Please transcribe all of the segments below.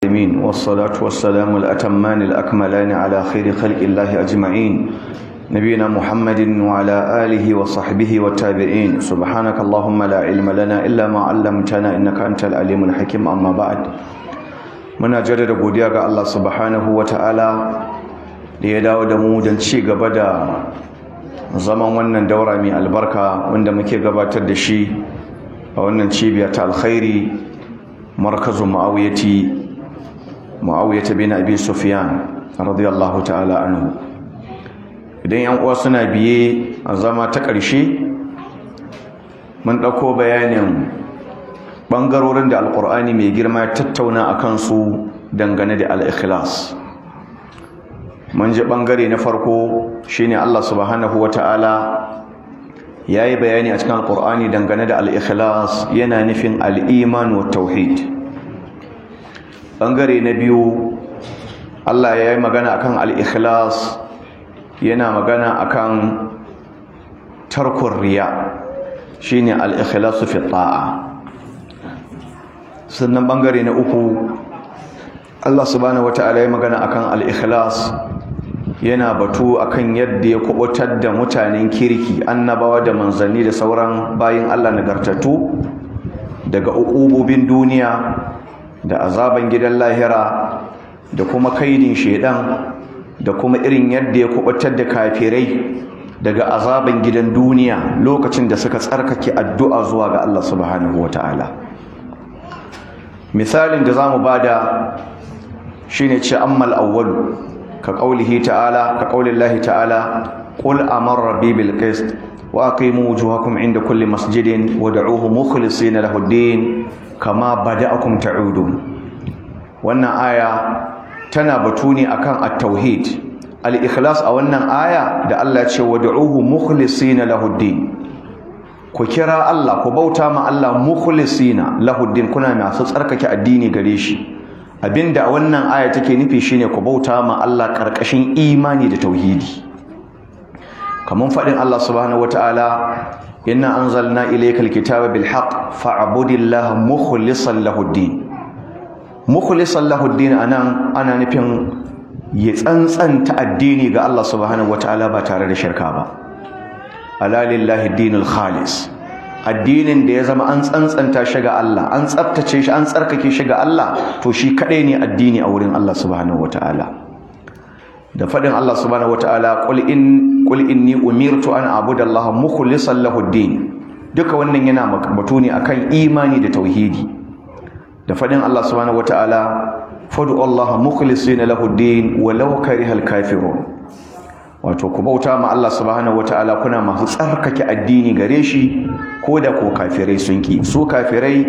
العالمين والصلاة والسلام الأتمان الأكملان على خير خلق الله أجمعين نبينا محمد وعلى آله وصحبه والتابعين سبحانك اللهم لا علم لنا إلا ما علمتنا إنك أنت العليم الحكيم أما بعد muna jaddada godiya ga Allah subhanahu wa ta'ala da ya dawo da mu don ci gaba da zaman wannan daura mai albarka wanda muke gabatar da shi a wannan cibiya ta alkhairi markazu ma'awiyati ma'awiyata bin abi sufyan radiyallahu ta'ala anhu idan yan uwa suna biye a zama ta ƙarshe mun ɗauko bayanin ɓangarorin da alƙur'ani mai girma ya tattauna a kansu dangane da al'ikhlas mun ji ɓangare na farko shine Allah subhanahu wata'ala ya yi bayani a cikin alƙur'ani dangane da al'ikhlas yana nufin al'iman wa tauhid ɓangare na biyu Allah ya yi magana akan al'ikhlas yana magana akan tarkun riya shine al-ikhlasu fi ta'a sannan bangare na uku Allah subhanahu wata'ala ya magana akan al-ikhlas yana batu akan yadda ya kubutar da mutanen kirki annabawa da manzanni da sauran bayin Allah nagartattu daga uqubobin duniya da azaban gidan lahira da kuma kaidin shedan da kuma irin yadda ya kubutar da kafirai daga azaban gidan duniya lokacin da suka tsarkake addu'a zuwa ga Allah subhanahu wata'ala misalin da zamu bada shine ce ammal awwalu ka qaulihi ta'ala ka qaulillahi ta'ala qul amara rabbi bil qist wa aqimu wujuhakum inda kulli masjidin wad'uuhu mukhlisina lahu ad-din kama bada'akum ta'udun wannan aya tana batu ne akan at-tauhid al-ikhlas a wannan aya da Allah ce wad'uhu mukhlisina lahuddin ku kira Allah ku bauta ma Allah mukhlisina lahuddin kuna masu tsarkake addini gare shi abinda a wannan aya take nufi shine ku bauta ma Allah karkashin imani da tauhidi kaman fadin Allah subhanahu wataala inna anzalna ilaykal kitaba bil haqq fa'budillaha mukhlishan lahuddin mukhlisan lahuddin anan ana nufin ya tsantsanta addini ga Allah subhanahu wataala ba tare da shirka ba ala lillahi dinul khalis addinin da ya zama an tsantsanta shi ga Allah an tsaftace shi an tsarkake shi ga Allah to shi kadai ne addini a wurin Allah subhanahu wataala da fadin Allah subhanahu wataala qul in qul inni umirtu an a'budu Allah mukhlishan lahuddin duka wannan yana batu ne akan imani da tauhidi da fadin Allah subhanahu wataala fadu Allah mukhlisina lahu din walau karihal kafirun wato ku bauta ma Allah subhanahu wataala kuna masu tsarkake addini gare shi ko da ko kafirai sun ki su kafirai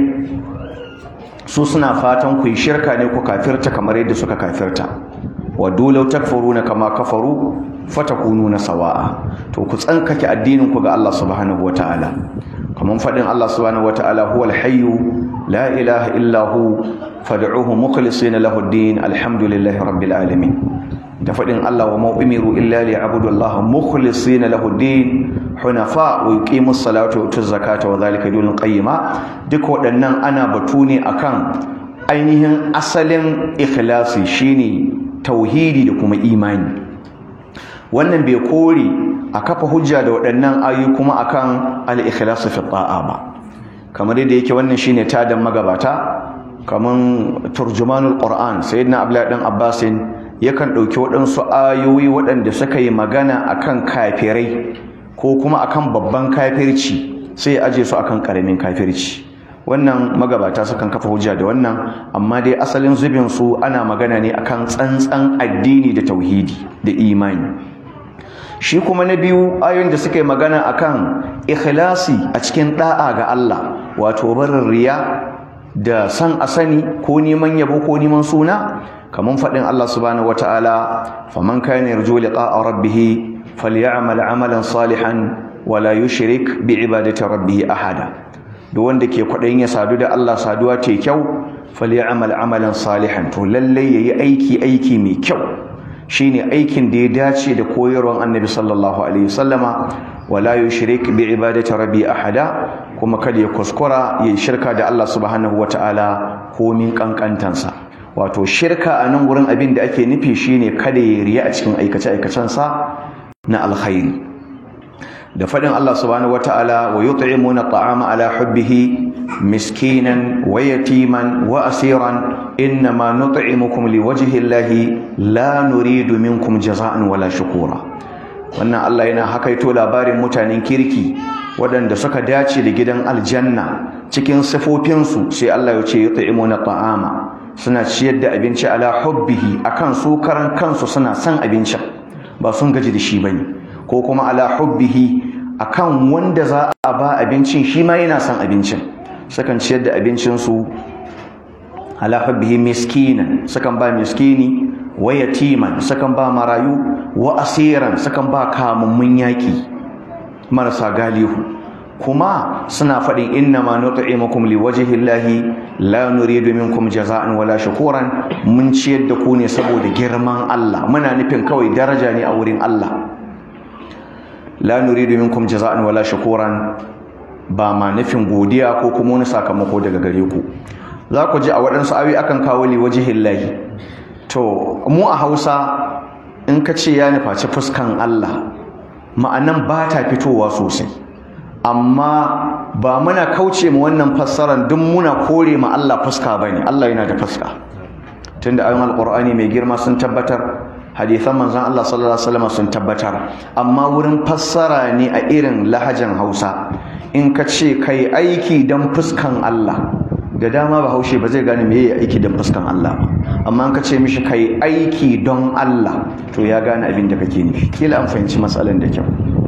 su suna fatan ku yi shirka ne ku kafirta kamar yadda suka kafirta wa dole takfuruna kama kafaru fatakununa sawa'a to ku tsankake addinin ku ga Allah subhanahu wataala kaman fadin Allah subhanahu wataala huwal hayyu la ilaha illa hu fad'uhu mukhlisina lahu ad-din alhamdulillahi rabbil alamin da fadin Allah wa ma umiru illa liya'budu Allah mukhlisina lahu ad-din hunafa wa yuqimus salata wa yutuz zakata wa dhalika dinul qayyima duk waɗannan ana batu ne akan ainihin asalin ikhlasi shine tauhidi da kuma imani wannan bai kore a kafa hujja da waɗannan ayoyi kuma akan al-ikhlasu fi ta'a ba kamar yadda yake wannan shine tadan magabata kaman turjumanul qur'an sayyidina abdullahi dan abbasin yakan dauki waɗansu ayoyi waɗanda suka yi magana akan kafirai ko kuma akan babban kafirci sai ya aje su akan karamin kafirci wannan magabata sukan kafa hujja da wannan amma dai asalin zubin su ana magana ne akan tsantsan addini da tauhidi da imani shi kuma na biyu ayoyin da suka yi magana akan ikhlasi a cikin da'a ga Allah wato barin riya da san a sani ko neman yabo ko neman suna kaman faɗin Allah subhanahu wataala faman kana yarju liqa'a rabbih falyamal amalan salihan wala yushrik bi ibadati rabbih ahada duk wanda ke kwaɗayin ya sadu da Allah saduwa ta kyau falyamal amalan salihan to lalle yayi aiki aiki mai kyau shine aikin da ya dace da koyarwar annabi sallallahu alaihi wasallama wala yushrik bi ibadati rabbi ahada kuma kada ya kuskura ya shirka da Allah subhanahu wataala komin kankantansa wato shirka a nan wurin abin da ake nufi shine kada ya riya a cikin aikace-aikacensa na alkhairi da faɗin Allah subhanahu wata'ala wa yut'imuna at'ama ala hubbihi miskinan wa yatiman wa asiran innama nut'imukum liwajhi Allahi la nuridu minkum jaza'an wala shukura wannan Allah yana hakaito labarin mutanen kirki waɗanda suka dace da gidan aljanna cikin sifofinsu sai Allah ya ce yut'imuna ta'ama suna ciyar da abinci ala hubbihi akan su karan kansu suna son abincin ba sun gaji da shi bane ko kuma ala hubbihi akan wanda za a ba abincin shi ma yana son abincin sukan ciyar da abincinsu ala hubbihi miskinan sukan ba miskini wa yatiman sukan ba marayu wa asiran sukan ba kamummun yaki marasa galihu kuma suna faɗin inna ma nut'imukum liwajhi llahi la nuridu minkum jaza'an wala shukuran mun ciyar da ku ne saboda girman Allah muna nufin kawai daraja ne a wurin Allah la nuridu minkum jaza'an wala shukuran ba ma nufin godiya ko kuma wani sakamako daga gare ku za ku ji a waɗansu awi akan kawo liwajhi llahi to mu a Hausa in ka ce ya nufaci fuskan Allah ma'anan ba ta fitowa sosai amma ba muna kauce ma wannan fassarar duk muna kore ma Allah fuska bane Allah yana da fuska tunda ayoyin alqur'ani mai girma sun tabbatar hadisan manzon Allah sallallahu alaihi wasallam sun tabbatar amma wurin fassara ne a irin lahajan Hausa in ka ce kai aiki dan fuskan Allah da dama bahaushe ba zai gane meye aiki dan fuskan Allah ba amma in ka ce mishi kai aiki don Allah to ya gane abin da kake nufi kila an fahimci matsalan da kyau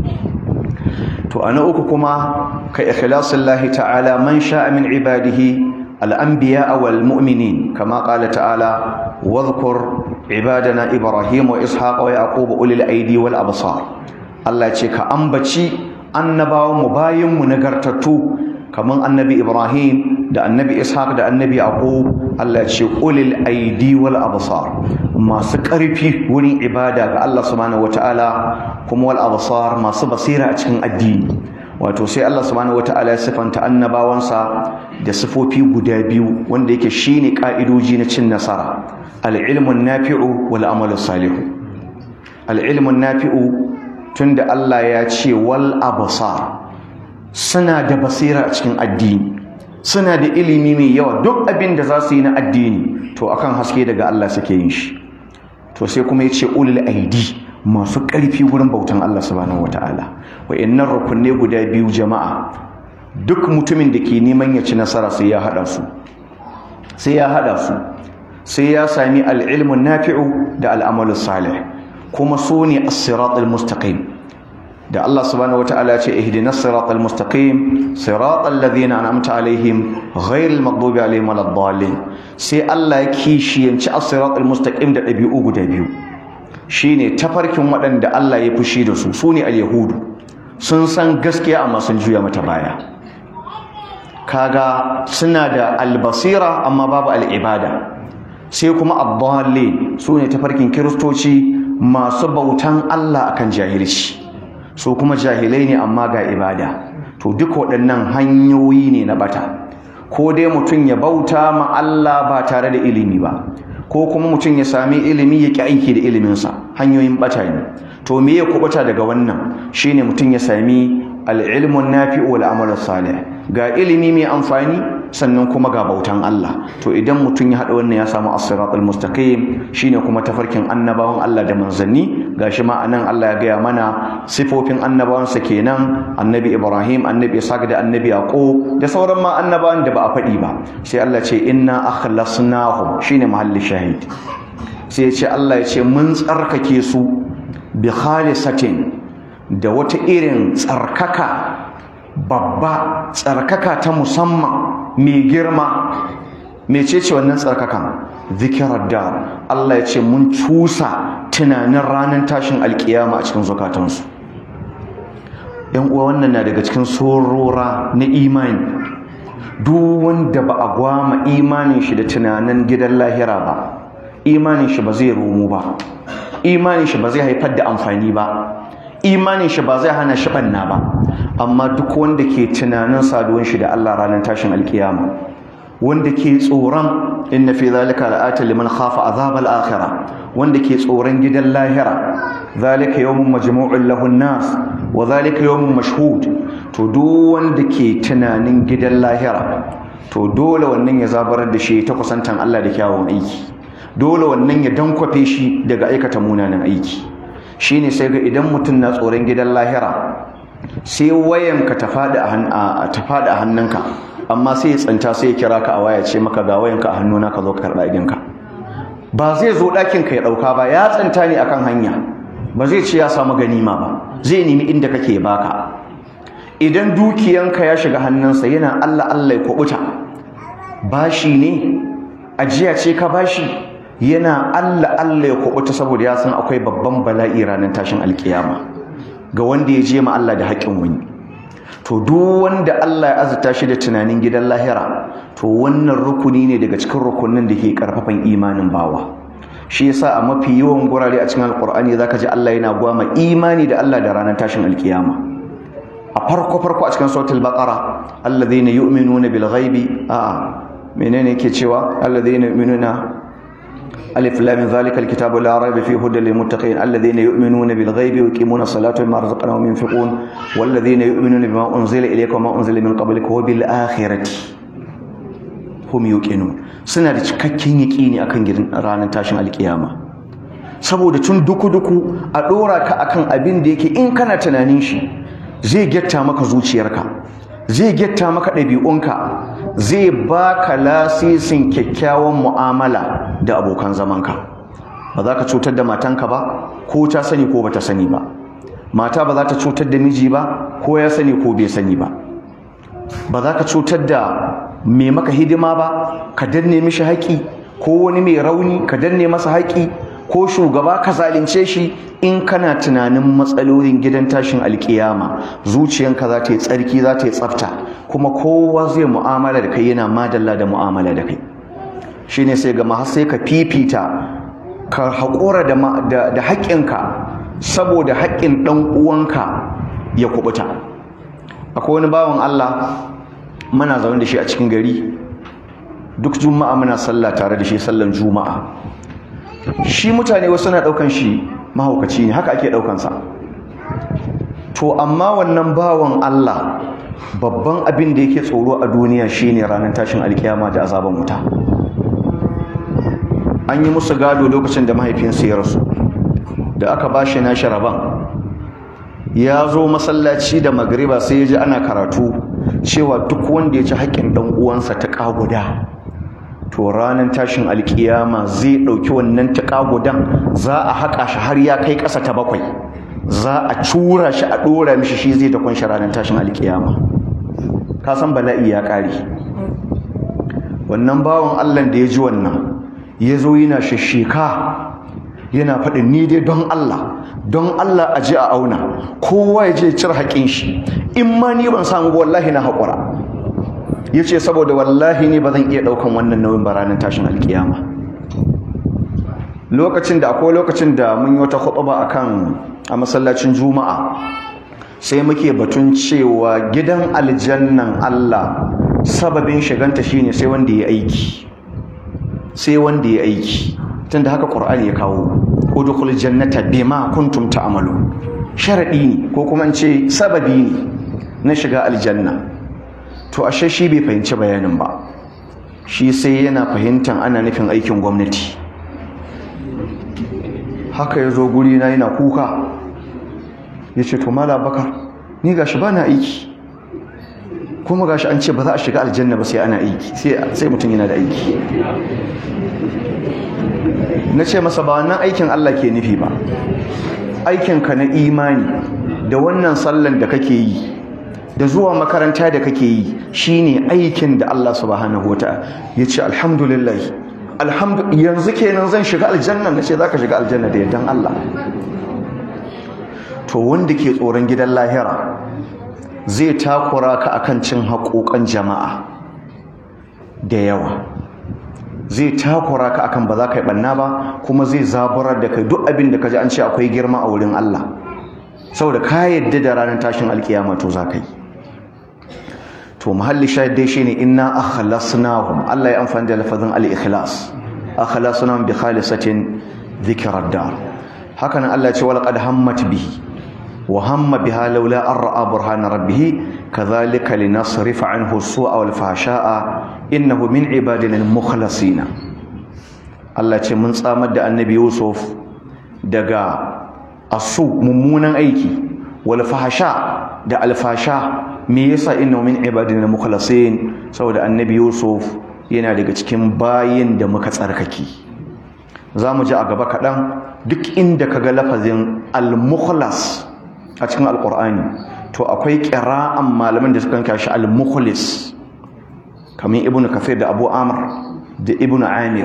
to ana uku kuma ka ikhlasillahi ta'ala man sha'a min ibadihi al-anbiya wal mu'minin kama qala ta'ala wadhkur ibadana ibrahim wa ishaq wa yaqub ulil aidi wal absar Allah ya ce ka ambaci annabawan mu bayin mu nagartattu kaman annabi ibrahim da annabi ishaq da annabi yaqub Allah ya ce ulil aidi wal absar masu ƙarfi wurin ibada ga Allah subhanahu wataala kuma wal absar masu basira a cikin addini wato sai Allah subhanahu wataala ya sifanta annabawansa da sifofi guda biyu wanda yake shine ka'idoji na cin nasara al-ilmun nafi'u wal amalu salihu al-ilmun nafi'u tunda Allah ya ce wal absar suna da basira a cikin addini suna da ilimi mai yawa duk abin da za su yi na addini to akan haske daga Allah suke yin shi to sai kuma ya ce ulul aidi masu ƙarfi wurin bautan Allah subhanahu wataala wa'annan rukunne guda biyu jama'a duk mutumin da ke neman ya ci nasara sai ya hada su sai ya hada su sai ya sami al-ilmun nafi'u da al-amalu salih kuma su ne as-siratal mustaqim da Allah subhanahu wataala ce ihdinas siratal mustaqim siratal ladina an'amta alaihim ghairil maghdubi alaihim waladdallin sai Allah ya kishiyanci as-siratal mustaqim da dabi'u guda biyu shine tafarkin waɗanda Allah ya fushi da su sune al-yahudu sun san gaskiya amma sun juya mata baya kaga suna da albasira amma babu al'ibada sai kuma ad-dallin sune tafarkin kiristoci masu bautan Allah akan jahilci su kuma jahilai ne amma ga ibada to duk waɗannan hanyoyi ne na bata ko dai mutum ya bauta ma Allah ba tare da ilimi ba ko kuma mutum ya sami ilimi ya ƙi aiki da iliminsa hanyoyin bata ne to me ya kubuta daga wannan shine mutum ya sami al-ilmun nafi'u wal amalu salih ga ilimi mai amfani sannan kuma ga bautan Allah to idan mutum ya haɗa wannan ya samu as-siratal mustaqim shine kuma tafarkin annabawan Allah da manzanni gashi ma anan Allah ya gaya mana sifofin annabawansa kenan annabi Ibrahim annabi Ishaq da annabi Yaqub da sauran ma annabawan da ba a faɗi ba sai Allah ce inna akhlasnahum shine mahalli shahid sai ya ce Allah ya ce mun tsarkake su bi khalisatin da wata irin tsarkaka babba tsarkaka ta musamman mai girma mecece wannan tsarkakan zikirar da Allah ya ce mun cusa tunanin ranar tashin alkiyama a cikin zukatansu yan uwa wannan na daga cikin sorora na imani duk wanda ba a gwama imanin shi da tunanin gidan lahira ba imanin shi ba zai romu ba imanin shi ba zai haifar da amfani ba imanin shi ba zai hana shi banna ba amma duk wanda ke tunanin saduwan shi da Allah ranar tashin alkiyama wanda ke tsoron inna fi zalika la'ata liman khafa azab al-akhirah wanda ke tsoron gidan lahira zalika yawmun majmu'un lahu nas wa zalika yawmun mashhud to duk wanda ke tunanin gidan lahira to dole wannan ya zabarar da shi ta kusantan Allah da kyawun aiki dole wannan ya dankwafe shi daga aikata munanan aiki shine sai ga idan mutum na tsoron gidan lahira sai wayanka ta faɗi a hannunka amma sai ya tsanta sai ya kira ka a waya ce maka ga wayanka a hannuna ka zo ka karɓa idinka ba zai zo ɗakin ka ya ɗauka ba ya tsanta ne akan hanya ba zai ce ya samu ganima ba zai nemi inda kake baka idan dukiyanka ya shiga hannunsa yana Allah Allah ya kwabuta bashi ne ajiya ce ka bashi yana Allah Allah ya kwabuta saboda ya san akwai babban bala'i ranar tashin alkiyama ga wanda ya je ma Allah da haƙƙin wani to duk wanda Allah ya azurta shi da tunanin gidan lahira to wannan rukuni ne daga cikin rukunin da ke karfafan imanin bawa shi yasa a mafi yawan gurare a cikin alkur'ani zaka ji Allah yana gwama imani da Allah da ranar tashin alkiyama a farko farko a cikin suratul baqara alladhina yu'minuna bil ghaibi a menene yake cewa alladhina yu'minuna ألف لام ذلك الكتاب لا ريب فيه هدى للمتقين الذين يؤمنون بالغيب ويقيمون الصلاة ومما رزقناهم ينفقون والذين يؤمنون بما أنزل إليك وما أنزل من قبلك وبالآخرة هم يوقنون suna da cikakken yaƙini akan gidan ranar tashin alkiyama saboda tun duku-duku a ɗora ka akan abin da yake in kana tunanin shi zai gyatta maka zuciyarka zai gyatta maka ɗabi'unka zai baka lasisin kyakkyawan mu'amala da abokan zamanka ba za ka cutar da matanka ba ko ta sani ko bata sani ba mata ba za ta cutar da miji ba ko ya sani ko bai sani ba ba za ka cutar da mai maka hidima ba ka danne mishi haƙi ko wani mai rauni ka danne masa haƙi ko shugaba ka zalunce shi in kana tunanin matsalolin gidan tashin alkiyama zuciyanka za ta yi tsarki za ta yi tsafta kuma kowa zai mu'amala da kai yana madalla da mu'amala da kai shine sai ga har sai ka fifita ka haƙura da, da, haƙƙinka saboda haƙƙin ɗan uwanka ya kubuta akwai wani bawan Allah muna zaune da shi a cikin gari duk juma'a muna sallah tare da shi sallan juma'a shi mutane wasu na daukan shi mahaukaci ne haka ake daukansa to amma wannan bawan Allah babban abin da yake tsoro a duniya shine ranar tashin alkiyama da azaban wuta an yi musu gado lokacin da mahaifinsu ya rasu da aka bashi nashi rabon ya zo masallaci da magriba sai ya ji ana karatu cewa duk wanda ya ci haƙƙin ɗan uwansa ta ƙaguda to ranar tashin alkiyama zai ɗauki wannan taƙagudan za a haƙa shi har ya kai ƙasa ta bakwai za a cura shi a ɗora mishi shi zai dakon shi ranar tashin alkiyama ka san bala'i ya ƙare wannan bawan allah da ya ji wannan ya zo yana shishika yana faɗin ni dai don allah don allah a ji a auna kowa ya je cire haƙin shi in ma ni ban samu wallahi na haƙura ya ce saboda wallahi ne ba zan iya ɗaukan wannan nauyin ba ranar tashin alkiyama lokacin da akwai lokacin da mun yi wata khutba akan a masallacin juma'a sai muke batun cewa gidan aljannan Allah sababin shiganta shine sai wanda ya aiki sai wanda ya aiki tunda haka Qur'ani ya kawo udkhul jannata bima kuntum ta'malu sharadi ne ko kuma in ce sababi ne na shiga aljanna to ashe shi bai fahimci bayanin ba shi sai yana fahimtan ana nufin aikin gwamnati haka ya zo guri na yana kuka ya ce to mala bakar ni gashi ba na aiki kuma gashi an ce ba za a shiga aljanna ba sai ana aiki sai mutum yana da aiki na ce masa ba wannan aikin Allah ke nufi ba aikinka na imani da wannan sallan da kake yi da zuwa makaranta da kake yi shine aikin da Allah subhanahu wataala yace alhamdulillah alhamdu yanzu kenan zan shiga aljanna nace zaka shiga aljanna da yardan Allah to wanda ke tsoron gidan lahira zai takura ka akan cin haƙoƙan jama'a da yawa zai takura ka akan ba za ka yi ɓanna ba kuma zai zaburar da kai duk abin da ka ji an ce akwai girma a wurin Allah saboda ka yadda da ranar tashin alkiyama to za ka yi to mahalli shahid dai shine inna akhlasnahum Allah ya amfani da lafazin al-ikhlas akhlasnahum bi khalisatin dhikra dar haka nan Allah ya ce walaqad hammat bihi wa hamma biha laula an ra'a burhana rabbih kadhalika linasrifa anhu as-su'a wal fahsha'a innahu min ibadina al-mukhlasin Allah ce mun tsamar da annabi Yusuf daga asu mummunan aiki wal fahsha da alfasha me yasa inna min ibadina mukhlasin saboda annabi yusuf yana daga cikin bayin da muka tsarkake zamu ji a gaba kaɗan duk inda kaga lafazin al-mukhlas a cikin alqur'ani to akwai qira'an malaman da suka kashi al-mukhlis kamar ibnu kafir da abu amr da ibnu amir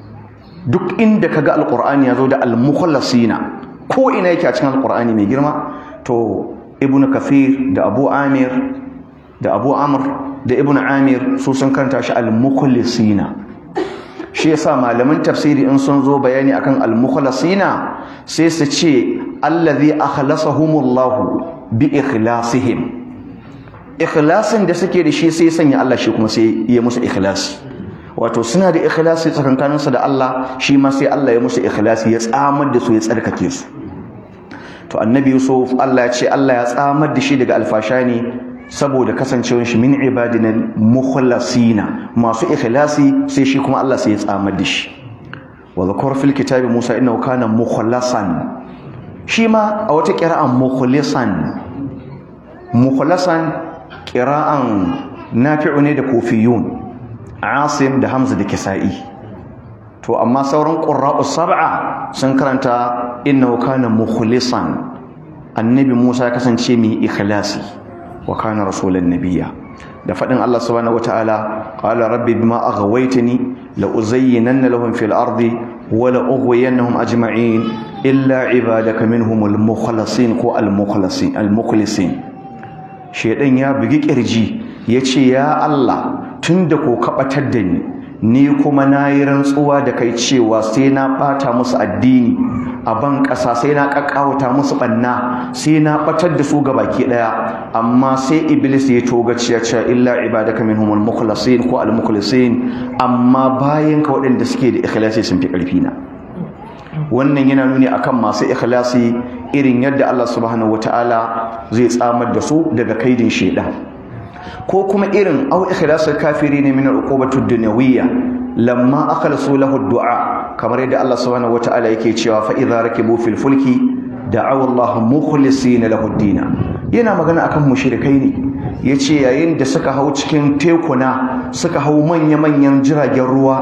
duk inda kaga alqur'ani yazo da al-mukhlasina ko ina yake a cikin alqur'ani mai girma to ibnu kafir da abu amir da abu amr da ibnu amir su sun kanta shi al-mukhlisina shi yasa malaman tafsiri in sun zo bayani akan al-mukhlisina sai su ce allazi akhlasahumullahu bi ikhlasihim ikhlasin da suke da shi sai sanya Allah shi kuma sai ya musu ikhlasi wato suna da ikhlasi tsakankaninsu da Allah shi ma sai Allah ya musu ikhlasi ya tsamar da su ya tsarkake su to annabi yusuf Allah ya ce Allah ya tsamar da shi daga alfasha ne saboda kasancewar shi min ibadina mukhlasina masu ikhlasi sai shi kuma Allah sai ya tsamar da shi wa zakar fil kitabi Musa innahu kana mukhlasan shi ma a wata qira'an mukhlisan mukhlasan qira'an nafi'u ne da kufiyun asim da hamza da kisa'i to amma sauran qurra'u sab'a sun karanta innahu kana mukhlisan annabi Musa ya kasance mai ikhlasi wa kana rasulan nabiyya da fadin Allah subhanahu wataala qala rabbi bima aghwaytani la uzayyinanna lahum fil ardi wa la ughwiyannahum ajma'in illa ibadaka minhumul mukhlasin ko al mukhlasin al mukhlisin shedan ya bugi kirji yace ya Allah tunda ko kabatar da ni ni kuma na yi rantsuwa da kai cewa sai na ɓata musu addini a ban ƙasa sai na ƙaƙƙawata musu ɓanna sai na ɓatar da su ga baki ɗaya amma sai iblis ya toga ciya cewa illa ibadaka minhumul mukhlasin ko al mukhlasin amma bayan ka waɗanda suke da ikhlasi sun fi ƙarfi na wannan yana nuni akan masu ikhlasi irin yadda Allah subhanahu wataala zai tsamar da su daga kaidin shaidan ko kuma irin au ikhlasul kafiri ne min al-uqubatu dunyawiyya lamma akhlasu lahu du'a kamar yadda Allah subhanahu wataala yake cewa fa idza rakibu fil fulki da'aw Allah mukhlisina lahu ad yana magana akan mushrikai ne yace yayin da suka hau cikin tekuna suka hau manya manyan jiragen ruwa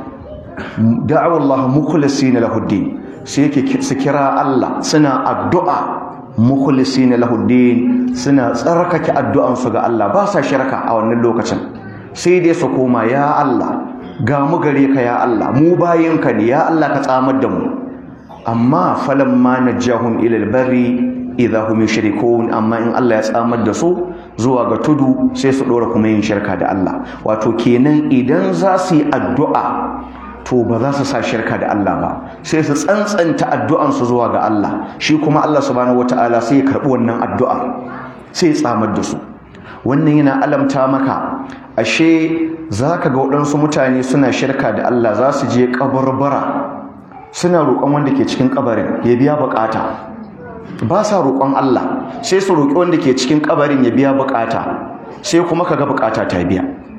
da'aw Allah mukhlisina lahu ad sai yake su kira Allah suna addu'a mukhlisina lahu din suna tsarkake addu'ansu ga Allah ba sa shirka a wannan lokacin sai dai su koma ya Allah ga mu gare ka ya Allah mu bayinka ne ya Allah ka tsamar da mu amma falamma najahum ila albarri idza hum yushrikun amma in Allah ya tsamar da su zuwa ga tudu sai su dora kuma yin shirka da Allah wato kenan idan za su yi addu'a to ba za su sa shirka da Allah ba sai su tsantsanta addu'ansu zuwa ga Allah shi kuma Allah subhanahu wataala sai ya karɓi wannan addu'a sai ya tsamar da su wannan yana alamta maka ashe za ka ga waɗansu mutane suna shirka da Allah za su je kabarbara suna roƙon wanda ke cikin kabarin ya biya buƙata ba sa roƙon Allah sai su roƙi wanda ke cikin kabarin ya biya buƙata sai kuma ka ga buƙata ta biya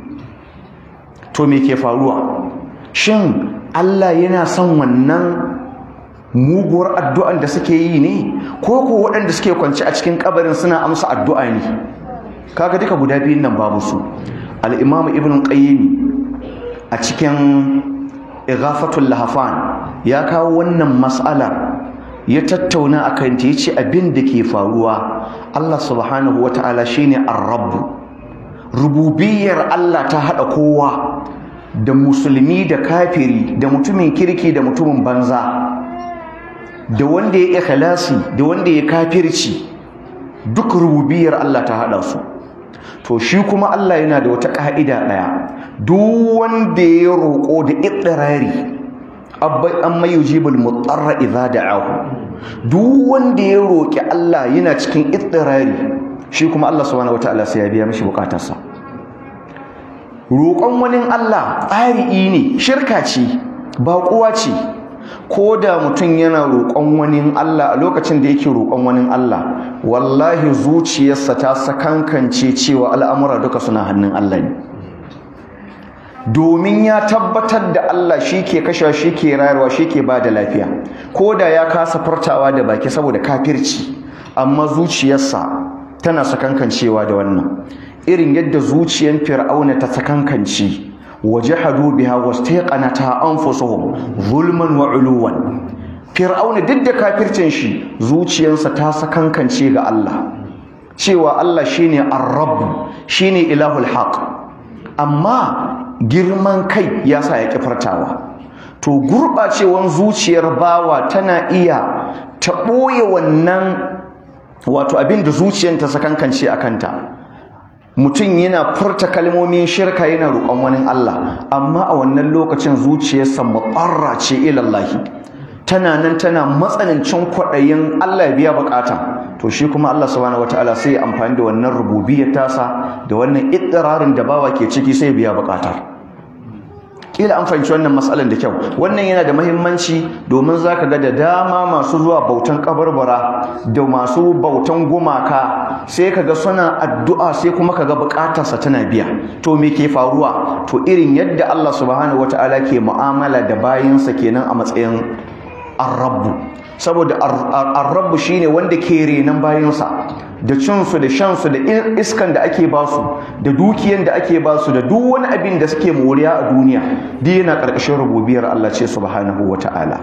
to me ke faruwa shin Allah yana son wannan muguwar addu'an da suke yi ne ko ko waɗanda suke kwance a cikin kabarin suna amsa addu'a ne kaga duka guda biyun nan babu su al-Imam Ibn Qayyim a cikin Ighafatul Lahafan ya kawo wannan mas'alar ya tattauna akan ta yace abin da ke faruwa Allah subhanahu wata'ala shine ar-rabb rububiyar Allah ta hada kowa da musulmi da kafiri da mutumin kirki da mutumin banza da wanda ya ikhlasi da wanda ya kafirci duk rububiyar Allah ta hada su to shi kuma Allah yana da wata ka'ida daya duk wanda ya roko da idrari abbai amma yujibul mutarra idza da'ahu duk wanda ya roki Allah yana cikin idrari shi kuma Allah subhanahu wataala sai ya biya mishi bukatarsa roƙon wani Allah tsari'i ne shirka ce baƙuwa ce ko da mutum yana roƙon wani Allah a lokacin da yake roƙon wani Allah wallahi zuciyarsa ta sakankance cewa al'amura duka suna hannun Allah ne domin ya tabbatar da Allah shi ke kashewa shi ke rayarwa shi ke ba da lafiya ko da ya kasa fartawa da baki saboda kafirci amma zuciyarsa tana sakankancewa da wannan irin yadda zuciyar fir'auna ta sakankance wajahadu biha wastaqanata anfusuhum zulman wa uluwan fir'auna duk da kafircin shi zuciyarsa ta sakankance ga Allah cewa Allah shine ar-rabb shine ilahul haq amma girman kai ya sa ya fartawa to gurɓacewan zuciyar bawa tana iya ta ɓoye wannan wato abin da zuciyar ta sakankance a kanta mutum yana furta kalmomin shirka yana roƙon wani Allah amma a wannan lokacin zuciyarsa mutsarra ce ilallahi tana nan tana matsanancin kwaɗayin Allah ya biya bukata to shi kuma Allah subhanahu wataala sai ya amfani da wannan rububiyyar tasa da wannan ittirarin da bawa ke ciki sai ya biya bukatar kila an fahimci wannan matsalar da kyau wannan yana da mahimmanci domin zaka ga da dama masu zuwa bautan kabarbara da masu bautan gumaka sai kaga suna addu'a sai kuma kaga bukatarsa tana biya to me ke faruwa to irin yadda Allah subhanahu wataala ke mu'amala da bayinsa kenan a matsayin arrabu saboda arrabu shine wanda ke renan bayansa da cinsu da shansu da iskan da ake basu da dukiyan da ake basu da duk wani abin da suke moriya a duniya duk yana ƙarƙashin rububiyar Allah ce subhanahu wata'ala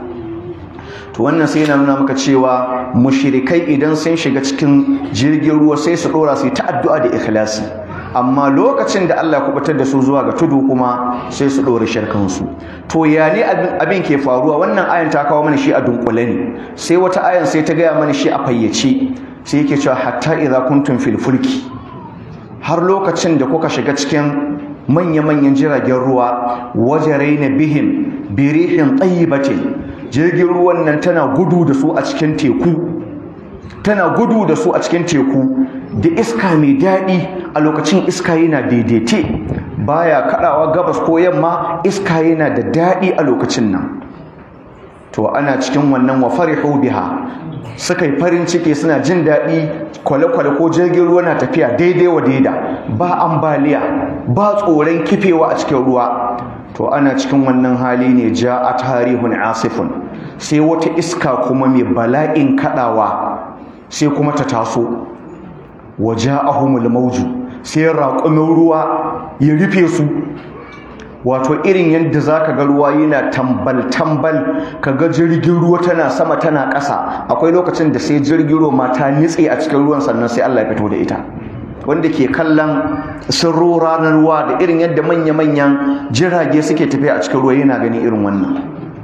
to wannan sai yana nuna maka cewa mushrikai idan sun shiga cikin jirgin ruwa sai su dora su ta addu'a da ikhlasi amma lokacin da Allah ya kubutar da su zuwa ga tudu kuma sai su ɗora shirkansu to ya ne abin ke faruwa wannan ayan ta kawo mana shi a dunkule ne sai wata ayan sai ta gaya mana shi a fayyace sai yake cewa hatta idza kuntum fil fulki har lokacin da kuka shiga cikin manya-manyan jiragen ruwa wajaraina bihim birihin tayyibatin jirgin ruwan nan tana gudu da su a cikin teku tana gudu da su a cikin teku da iska mai daɗi a lokacin iska yana daidaite baya kaɗawa gabas ko yamma iska yana da daɗi a lokacin nan to ana cikin wannan wa farihu biha suka yi farin ciki suna jin daɗi kwale-kwale ko jirgin ruwa na tafiya daidai wa daida ba ambaliya ba tsoron kifewa a cikin ruwa to ana cikin wannan hali ne ja a tarihun asifun sai wata iska kuma mai bala'in kaɗawa sai kuma ta taso waja'ahumul mauju sai raƙumin ruwa ya rufe su wato irin yadda zaka ga ruwa yana tambal tambal kaga jirgin ruwa tana sama tana ƙasa akwai lokacin da sai jirgin ruwa ma ta nitse a cikin ruwan sannan sai Allah ya fito da ita wanda ke kallon sirro ranar ruwa da irin yadda manya-manyan jirage suke tafiya a cikin ruwa yana gani irin wannan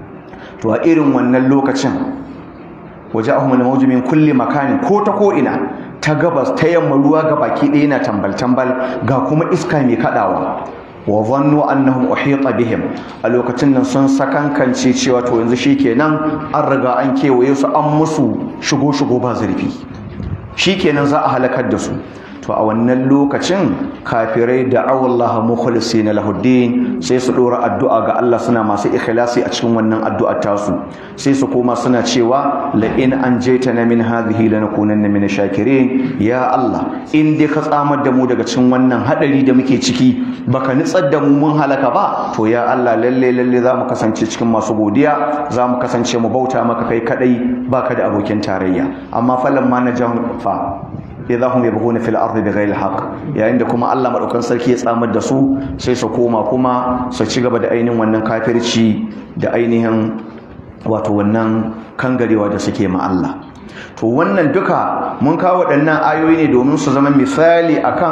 to a irin wannan lokacin waje ahumul mawju min kulli makani ko ta ko ina ta gabas ta yamma ruwa ga baki ɗaya yana tambal tambal ga kuma iska mai kadawa wa zannu annahum uhita bihim a lokacin nan sun sakankance cewa to yanzu shikenan an riga an kewaye su an musu shigo shigo ba zurfi shikenan za a halakar da su to a wannan lokacin kafirai da Allah mukhlisina lahuddin sai su dora addu'a ga Allah suna masu ikhlasi a cikin wannan addu'ar tasu sai su koma suna cewa la in anjaytana min hadhihi lanakunanna min shakirin ya Allah in dai ka tsamar da mu daga cikin wannan hadari da muke ciki baka nitsar da mu mun halaka ba to ya Allah lalle lalle za mu kasance cikin masu godiya za mu kasance mu bauta maka kai kadai baka da abokin tarayya amma falan ma na fa idza hum yabghuna fil ardi bighayri haqq yayin da kuma Allah madaukan sarki ya tsamar da su sai su koma kuma su ci gaba da ainihin wannan kafirci da ainihin wato wannan kangarewa da suke ma Allah to wannan duka mun kawo waɗannan ayoyi ne domin su zama misali akan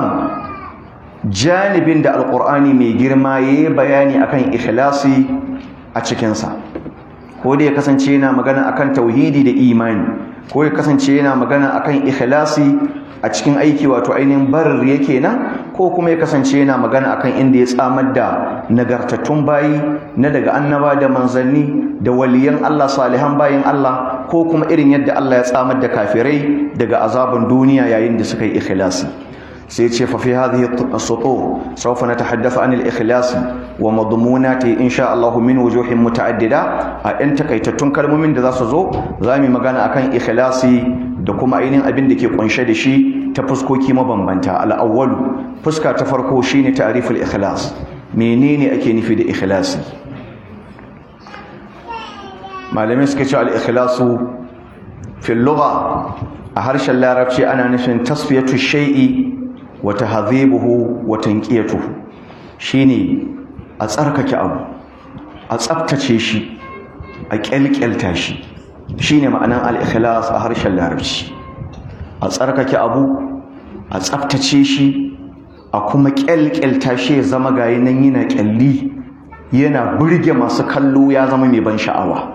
janibin da alqur'ani mai girma yayi bayani akan ikhlasi a cikinsa ko da ya kasance yana magana akan tauhidi da imani ko ya kasance yana magana akan ikhlasi a cikin aiki wato ainihin barar yake nan ko kuma ya kasance yana magana akan inda ya tsamar da nagartattun bayi na daga annaba da manzanni da waliyan Allah salihan bayin Allah ko kuma irin yadda Allah ya tsamar da kafirai daga azaban duniya yayin da suka yi ikhlasi sai ce fa fi hadhihi as-sutur sawfa natahaddathu an al-ikhlas wa madmunati insha Allah min wujuhin muta'addida a ɗan takaitattun kalmomin da za su zo za mu magana akan ikhlasi da kuma ainihin abin da ke kunshe da shi ta fuskoki mabambanta al-awwal fuska ta farko shine ta'riful ikhlas menene ake nufi da ikhlasi malamai suka ce al-ikhlasu fil lugha a harshen larabci ana nufin tasfiyatu shay'i wa tahdhibuhu wa tanqiyatuhu shine a tsarkake abu a tsaftace shi a kyalkyalta shi shine ma'anan al-ikhlas a harshen larabci a tsarkake abu a tsaftace shi a kuma kyalkyalta shi ya zama gayi nan yana kyalli yana burge masu kallo ya zama mai ban sha'awa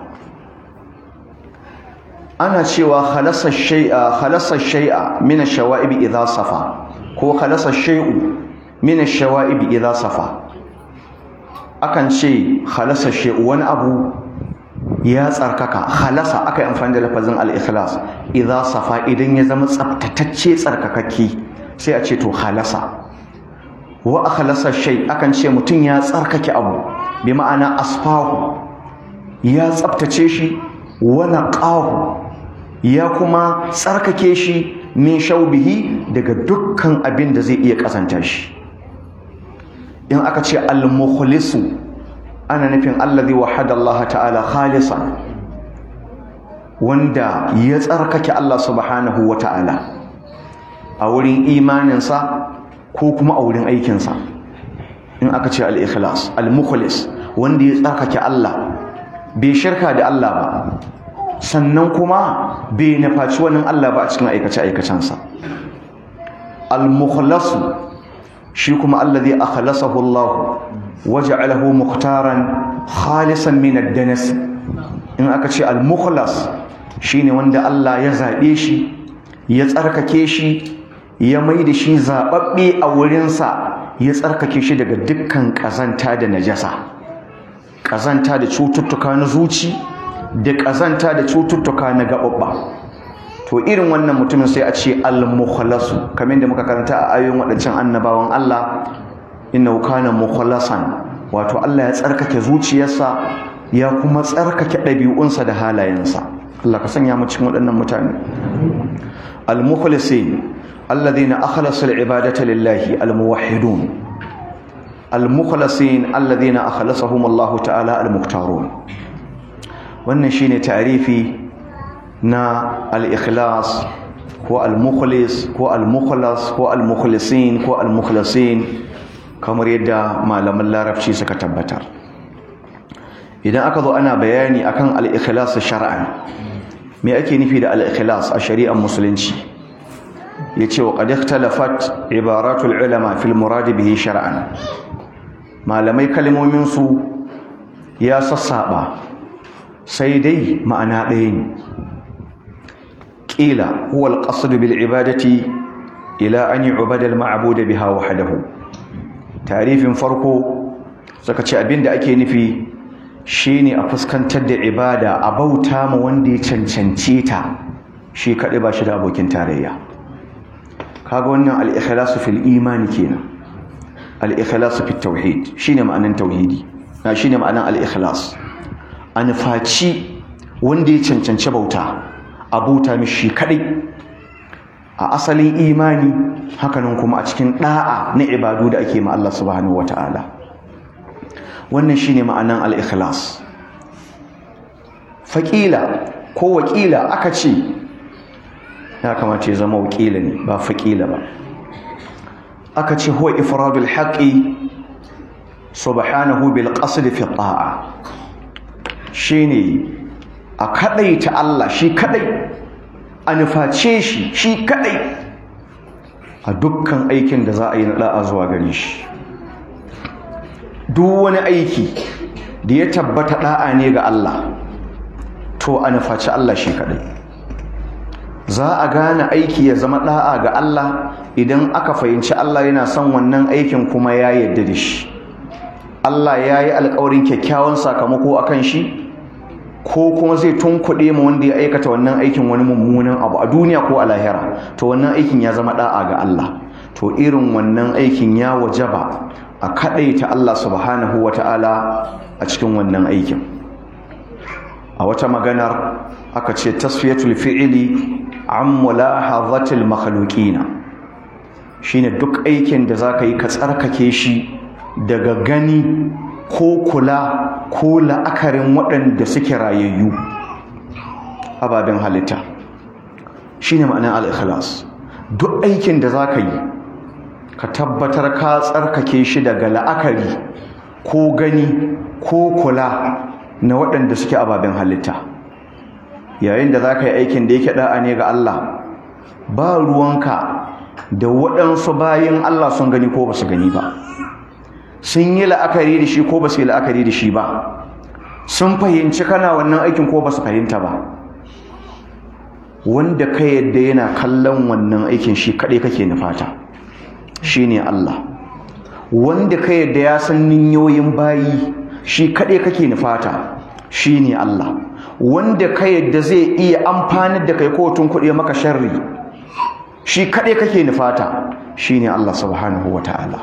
ana cewa khalasa shay'a khalasa shay'a min ash-shawa'ib idha safa ko khalasa shay'u min ash-shawa'ib idha safa akan ce khalasa shay'u wani abu ya tsarkaka khalasa aka yi amfani da lafazin al-ikhlas idha safa idan ya zama tsaftatacce tsarkakakke sai a ce to khalasa wa akhlasa shay akan ce mutum ya tsarkake abu bi ma'ana asfahu ya tsaftace shi wa naqahu ya kuma tsarkake shi min shaubihi daga dukkan abin da zai iya kasanta shi in aka ce al-mukhlisu ana nufin allazi wahada Allah ta'ala khalisan wanda ya tsarkake Allah subhanahu wa ta'ala a wurin imaninsa ko kuma a wurin aikinsa in aka ce al-ikhlas al-mukhlis wanda ya tsarkake Allah bai shirka da Allah ba sannan kuma bai nufaci wani Allah ba a cikin aikace-aikacensa al-mukhlasu shi kuma allazi akhlasahu Allah waja'alahu mukhtaran khalisan min ad-danas in aka ce al-mukhlas shine wanda Allah ya zabe shi ya tsarkake shi ya mai da shi zababbe a wurinsa ya tsarkake shi daga dukkan kazanta da najasa kazanta da cututtuka na zuci da kazanta da cututtuka na gaɓaɓɓa to irin wannan mutumin sai a ce al-mukhlasu kamar da muka karanta a ayoyin waɗancan annabawan Allah innahu kana mukhlasan wato Allah ya tsarkake zuciyarsa ya kuma tsarkake ɗabi'unsa da halayensa Allah ka sanya mu cikin waɗannan mutane al-mukhlasin alladhina akhlasu al-ibadata lillahi al-muwahhidun al-mukhlasin alladhina akhlasahum Allah ta'ala al-mukhtarun wannan shine tarifi na al-ikhlas ko al-mukhlis ko al-mukhlas ko al-mukhlisin ko al-mukhlasin kamar yadda malaman larabci suka tabbatar idan aka zo ana bayani akan al-ikhlas shar'an me ake nufi da al-ikhlas a shari'ar musulunci yace wa qad ikhtalafat ibaratul ulama fil murad bihi shar'an malamai kalmomin su ya sassaba sai dai ma'ana ɗaya ne قيل هو القصد بالعبادة إلى أن يعبد المعبود بها وحده تعريف فرقه سكتش أبين دا أكي نفي شيني أفسكن تد عبادة أبوتا موندي تنشنشيتا شي كالبا شدا أبوكين تاريا كاغونا الإخلاص في الإيمان كينا الإخلاص في التوحيد شيني معنى التوحيدي شيني معنى الإخلاص أنفاتشي وندي تنشنش بوتا abuta mishi kadai a asalin imani hakanan kuma a cikin da'a na ibadu da ake ma Allah subhanahu wata'ala wannan shine ma'anan al-ikhlas faqila ko wakila aka ce ya kamata ya zama wakila ne ba faqila ba aka ce huwa ifradul haqqi subhanahu bil qasd fi ta'a shine a kadaita Allah shi kadai a nuface shi shi kadai a dukkan aikin da za a yi na da'a zuwa gare shi duk wani aiki da ya tabbata da'a ne ga Allah to a nufaci Allah shi kadai za a gane aiki ya zama da'a ga Allah idan aka fahimci Allah yana son wannan aikin kuma ya yarda da shi Allah ya yi alkawarin kyakkyawan sakamako akan shi ko kuma zai tunkuɗe ma wanda ya aikata wannan aikin wani mummunan abu a duniya ko a lahira to wannan aikin ya zama da'a ga Allah to irin wannan aikin ya wajaba a kaɗaita Allah subhanahu wa ta'ala a cikin wannan aikin a wata maganar aka ce tasfiyatul fi'ili an mulahazatil makhluqina shine duk aikin da zaka yi ka tsarkake shi daga gani ko kula ko la'akarin waɗanda suke rayayyu ababen halitta shine ma'anar al-ikhlas duk aikin da zaka yi ka tabbatar ka tsarkake shi daga la'akari ko gani ko kula na waɗanda suke ababen halitta yayin da za ka yi aikin da yake da'a ne ga Allah ba ruwanka da waɗansu bayan Allah sun gani ko ba su gani ba sun yi la'akari da shi ko ba su yi la'akari da shi ba sun fahimci kana wannan aikin ko ba su fahimta ba wanda ka yadda yana kallon wannan aikin shi kaɗai kake nufata shi ne Allah wanda ka yadda ya san ninyoyin bayi shi kaɗai kake nufata shi ne Allah wanda ka yadda zai iya amfanar da kai kotun kuɗi maka sharri shi kaɗai kake nufata shi ne Allah subhanahu wa ta'ala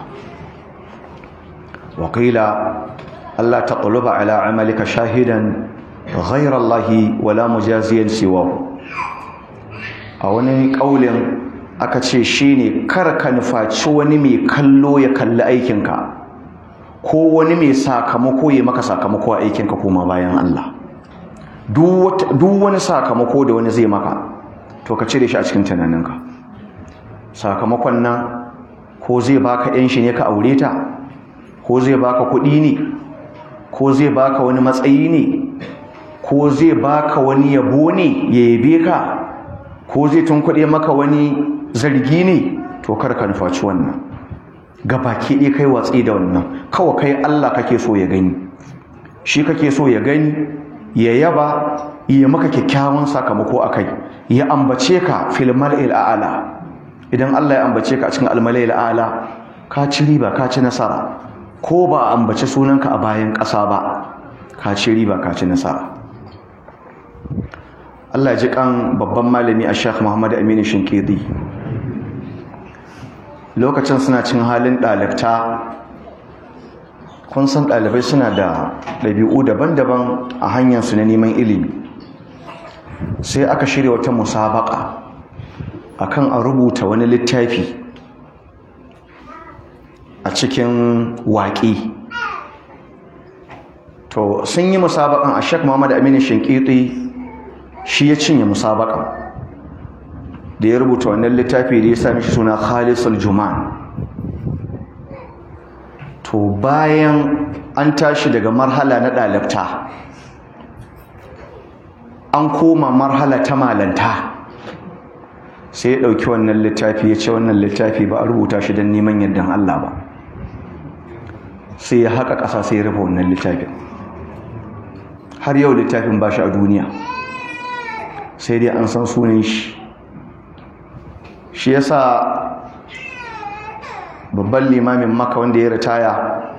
waƙila Allah ta ƙuluba ala amalika shahidan ghairar Allahi wala mujaziyan siwahu a wani ƙaulin aka ce shi ne kar ka nufaci wani mai kallo ya kalli aikinka ko wani mai sakamako ya maka sakamako a aikinka koma bayan Allah duk wani sakamako da wani zai maka to ka cire shi a cikin tunaninka sakamakon nan ko zai baka yan shi ne ka aure ta ko zai baka kuɗi ne ko zai baka wani matsayi ne ko zai baka wani yabo ne ya yabe ka ko zai tunkuɗe maka wani zargi ne to kar ka nufaci wannan gabaki ɗaya kai watsi da wannan kawai kai Allah kake so ya gani shi kake so ya gani ya yaba ya maka kyakkyawan sakamako akai ya ambace ka fil mal'il a'la idan Allah ya ambace ka a cikin al-mal'il a'la ka ci riba ka ci nasara ko ba a ambace sunanka a bayan ƙasa ba ka ci riba ka ci nasara Allah ji kan babban malami a Sheikh Muhammad Aminu Shinkidi lokacin suna cin halin ɗalibta kun san ɗalibai suna da ɗabi'u daban-daban a hanyarsu na neman ilimi sai aka shirya wata musabaka akan a rubuta wani littafi a cikin waƙi to sun yi musabakan a Sheikh Muhammad Aminu Shinkidi shi ya cinye musabakan da ya rubuta wannan littafi da ya sami shi suna khalisul juman to bayan an tashi daga marhala na ɗalibta an koma marhala ta malanta sai ya ɗauki wannan littafi ya ce wannan littafi ba a rubuta shi don neman yardan Allah ba sai ya haƙa ƙasa sai ya rufe wannan littafin har yau littafin ba shi a duniya sai dai an san sunan shi shi yasa babban limamin maka wanda ya ritaya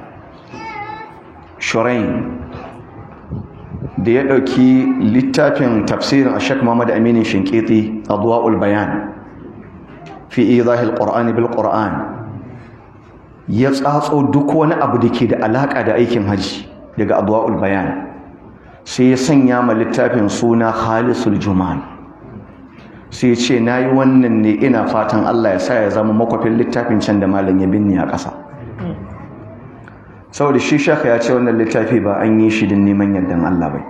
shurain da ya ɗauki littafin tafsirin ashek muhammad aminin shinkiti adwa'ul bayan fi izahil qur'ani bil qur'an ya tsatso duk wani abu da ke da alaƙa da aikin haji daga adwa'ul bayan sai ya sanya ma littafin suna khalisul juman sai ce na yi wannan ne ina fatan Allah ya sa ya zama makwafin littafin can da malam ya binne a ƙasa saboda shi shaka ya ce wannan littafi ba an yi shi don neman yardan Allah bai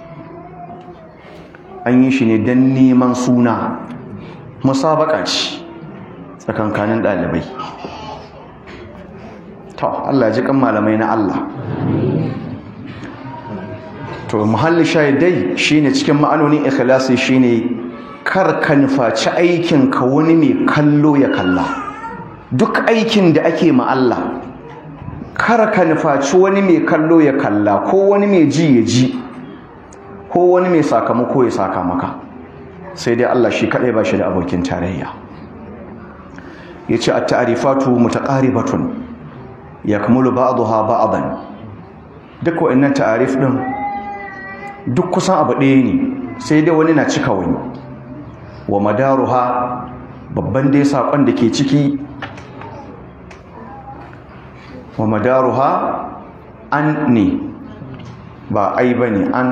an yi shi ne don neman suna musabaka ce tsakankanin ɗalibai to Allah ji kan malamai na Allah to muhalli shahidai shine cikin ma'anonin ikhlasi shine kar ka nufaci aikin ka wani mai kallo ya kalla duk aikin da ake ma Allah kar ka nufaci wani mai kallo ya kalla ko wani mai ji ya ji ko wani mai sakamako ya saka maka sai dai Allah shi kadai ba shi da abokin tarayya yace at-ta'rifatu mutaqaribatun yakmulu ba'daha ba'dan duk wa'annan ta'arif din duk kusan abu ɗaya ne sai dai wani na cika wani wa madaruha babban dai saƙon da ke ciki wa madaruha an ne ba ai ba ne an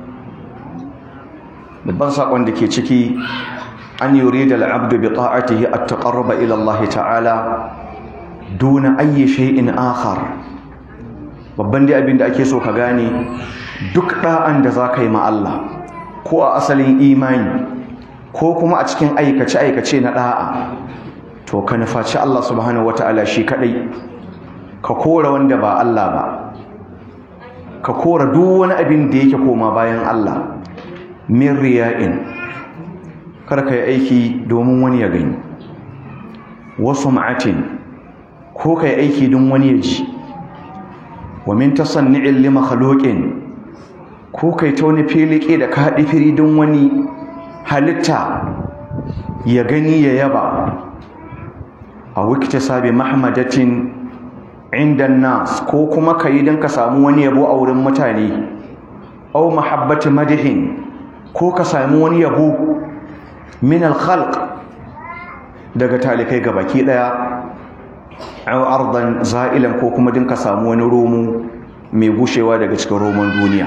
babban saƙon da ke ciki an yuri da al'abdu bi ta'atihi at taqarruba ila Allah ta'ala duna ayyi shay'in akhar babban dai abin da ake so ka gane duk da'an da za ka yi ma Allah ko a asalin imani ko kuma a cikin aikace-aikace na da'a to ka nufaci Allah subhanahu wata'ala shi kadai ka kora wanda ba Allah ba ka kora duk wani abin da yake koma bayan Allah min riya'in kar ka yi aiki domin wani ya gani wasu ma'atin ko ka yi aiki don wani ya ji wa min tasanni'in li makhluqin ko kai ta wani filike da ka haɗi firi don wani halitta ya gani ya yaba a wikita sabi mahmadatin inda nas ko kuma ka yi don ka samu wani yabo a wurin mutane au mahabbati madihin ko ka sami wani yabo min alkhalq daga talikai baki daya aw ardan za'ilan ko kuma din ka samu wani romo mai gushewa daga cikin roman duniya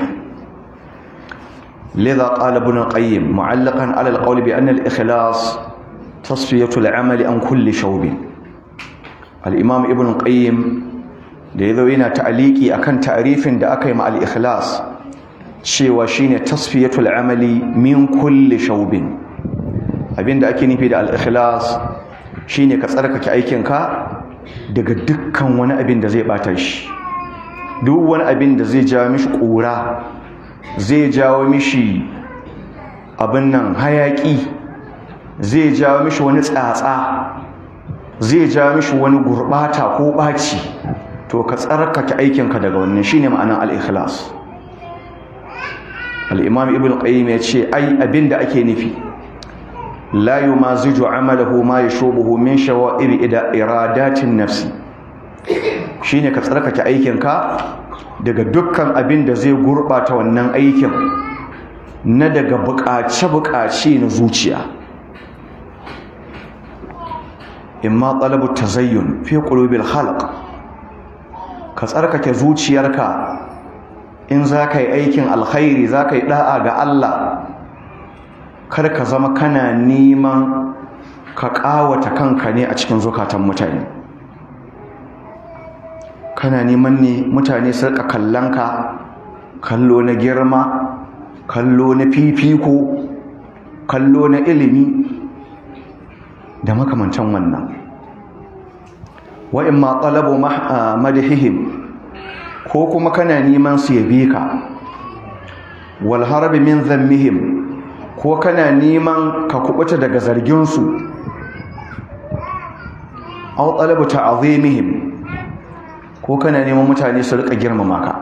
lidha qala ibn qayyim mu'allaqan ala alqawl bi anna al-ikhlas tasfiyatu al-amali an kulli shawb al-imam ibn qayyim da yazo yana ta'aliki akan ta'rifin da aka yi ma al-ikhlas cewa shine tasfiyatu al-amali min kulli shawb abinda ake nufi da al-ikhlas shine ka tsarkake aikinka daga dukkan wani abin da zai bata shi duk wani abin da zai jawo mishi ƙura zai jawo mishi abin nan hayaki zai jawo mishi wani tsatsa zai jawo mishi wani gurbata ko ɓaci to ka tsarkake aikinka daga wannan shine ma'anar al-ikhlas al-imam ibn qayyim ya ce ai abin da ake nufi la yumaziju amalahu ma yashubuhu min shawa'ir ida iradatin nafsi shine ka tsarkake aikinka daga dukkan abin da zai gurbata wannan aikin na daga buƙace-buƙace na zuciya imma talabu tazayyun fi qulubil khalq ka tsarkake zuciyarka in za ka yi aikin alkhairi za ka yi da'a ga Allah kar ka zama kana neman ka ƙawata kanka ne a cikin zukatan mutane kana neman ne mutane su rika kallon ka kallo na girma kallo na fifiko kallo na ilimi da makamantan wannan wa'in ma talabu madahihim ko kuma kana neman su yabe ka wal harbi min zammihim ko kana neman ka kubuta daga zarginsu aw talabu ta'zimihim ko kana neman mutane su rika girmama ka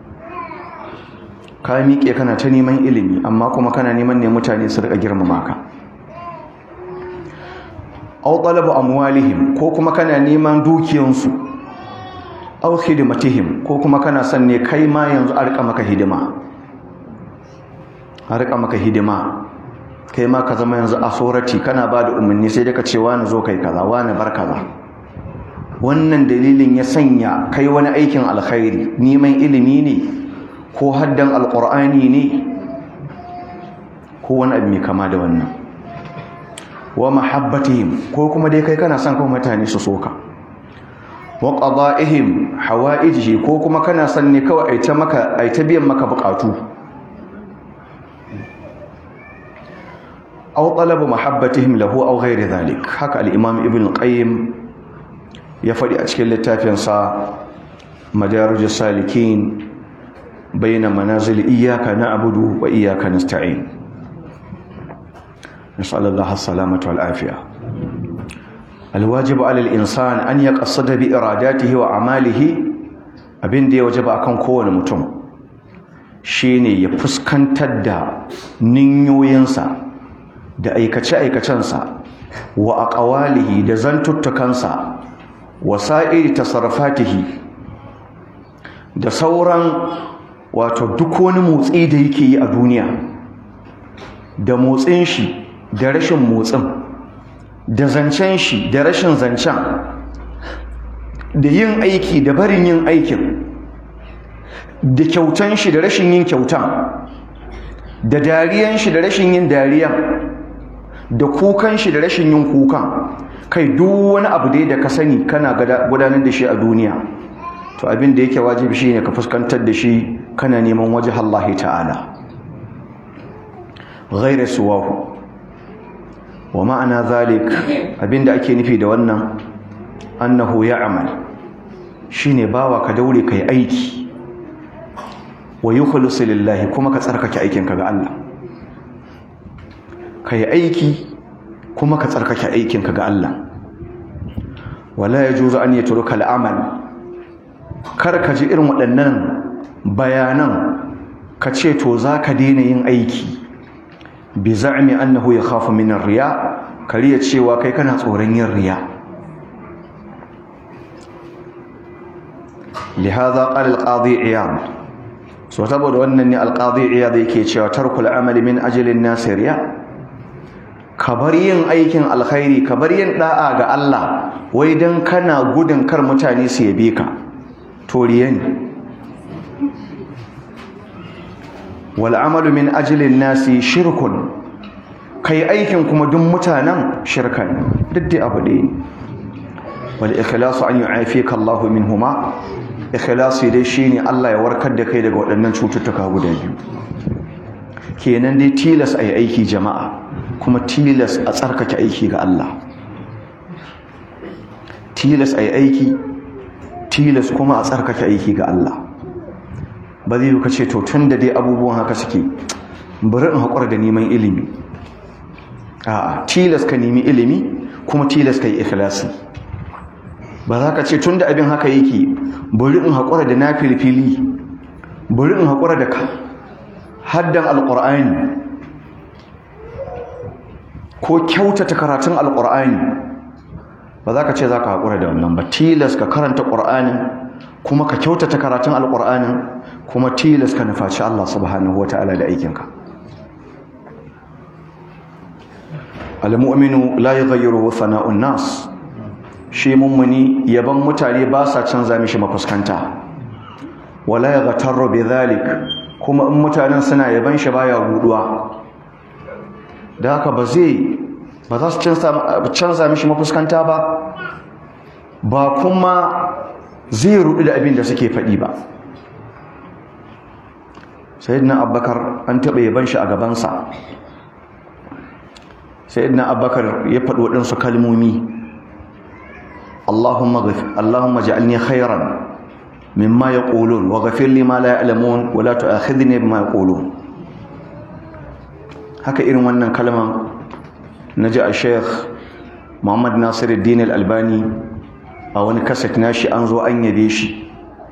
ka miƙe kana ta neman ilimi amma kuma kana neman ne mutane su rika girmama ka aw talabu amwalihim ko kuma kana neman dukiyansu aw khidmatihim ko kuma kana son ne kai ma yanzu a rika maka hidima a rika maka hidima kai ma ka zama yanzu a sorati kana ba da umarni sai dai ka ce wani zo kai kaza wani bar kaza wannan dalilin ya sanya kai wani aikin alkhairi neman ilimi ne ko haddan alqur'ani ne ko wani abu mai kama da wannan wa mahabbatihim ko kuma dai kai kana son kuma mutane su soka wa qada'ihim hawaijihi ko kuma kana son ne kawai ai ta maka ai ta biyan maka bukatu aw talabu mahabbatihim lahu aw ghairi dhalik haka al-imam ibn qayyim ya faɗi a cikin littafinsa madarijus salikin baina manazil iyyaka na'budu wa iyyaka nasta'in nasallallahu as-salamata wal afiya alwajibu 'ala al-insan an yaqassada bi iradatihi wa a'malihi abin da ya wajaba akan kowane mutum shine ya fuskantar da ninyoyinsa da aikace-aikacensa wa aqwalihi da zantuttukansa wa sa'iri tasarrufatihi da sauran wato duk wani motsi da yake yi a duniya da motsin shi da rashin motsin da zancen shi da rashin zancen da yin aiki da barin yin aikin da kyautan shi da rashin yin kyautan da dariyan shi da rashin yin dariyan da kukan shi da rashin yin kukan kai duk wani abu dai da ka sani kana gudanar da shi a duniya to abin da yake wajibi shine ka fuskantar da shi kana neman waje Allah ta'ala ghayra suwahu wa ma'ana zalik abinda ake nufi da wannan annahu ya'mal shine bawa ka daure kai aiki wa yukhlisu lillahi kuma ka tsarkake aikinka ga Allah kai aiki kuma ka tsarkake aikinka ga Allah wala yajuzu an yatruka al'amal kar ka ji irin waɗannan bayanan ka ce to zaka daina yin aiki bi za'mi annahu yakhafu min ar-riya kariya cewa kai kana tsoron yin riya lihaza qala al-qadi iyad so saboda wannan ne al-qadi iyad yake cewa tarkul amali min ajalin nasiriya ka bar yin aikin alkhairi ka bar yin da'a ga Allah wai dan kana gudun kar mutane su yabe ka to riya ne wal amalu min ajalin nasi shirkun kai aikin kuma duk mutanen shirka ne duk dai abu ɗaya ne wal ikhlasu an yu'afika Allah minhuma ikhlasi dai shine Allah ya warkar da kai daga waɗannan cututtuka guda biyu kenan dai tilas ayi aiki jama'a kuma tilas a tsarkake aiki ga Allah tilas ayi aiki tilas kuma a tsarkake aiki ga Allah ba zai yi ce to tun da dai abubuwan haka suke bari in haƙura da neman ilimi a'a tilas ka nemi ilimi kuma tilas ka yi ikhlasi ba za ka ce tun da abin haka yake bari in haƙura da na filfili bari in haƙura da ka haddan alƙur'ani ko kyautata karatun alƙur'ani ba za ka ce za ka haƙura da wannan ba tilas ka karanta ƙur'anin kuma ka kyautata karatun alƙur'anin kuma tilas ka nufaci Allah subhanahu wata'ala da aikinka al-mu'minu la yughayyiru sana'un nas shi mummuni yaban mutane ba sa canza mishi mafuskanta wala yaghtarru bidhalik kuma in mutanen suna yaban shi baya guduwa da haka ba zai ba za su canza mishi mafuskanta ba ba kuma zai rudu da abin da suke faɗi ba sayyidina abbakar an taɓa yaban shi a gabansa sayyidina abbakar ya faɗi waɗansu kalmomi Allahumma Allahumma ja'alni khairan mimma yaqulun wa ghafir li ma la ya'lamun wa la tu'akhidhni bima yaqulun haka irin wannan kalman naji a Sheikh Muhammad Nasiruddin Al-Albani a wani kaset nashi an zo an yabe shi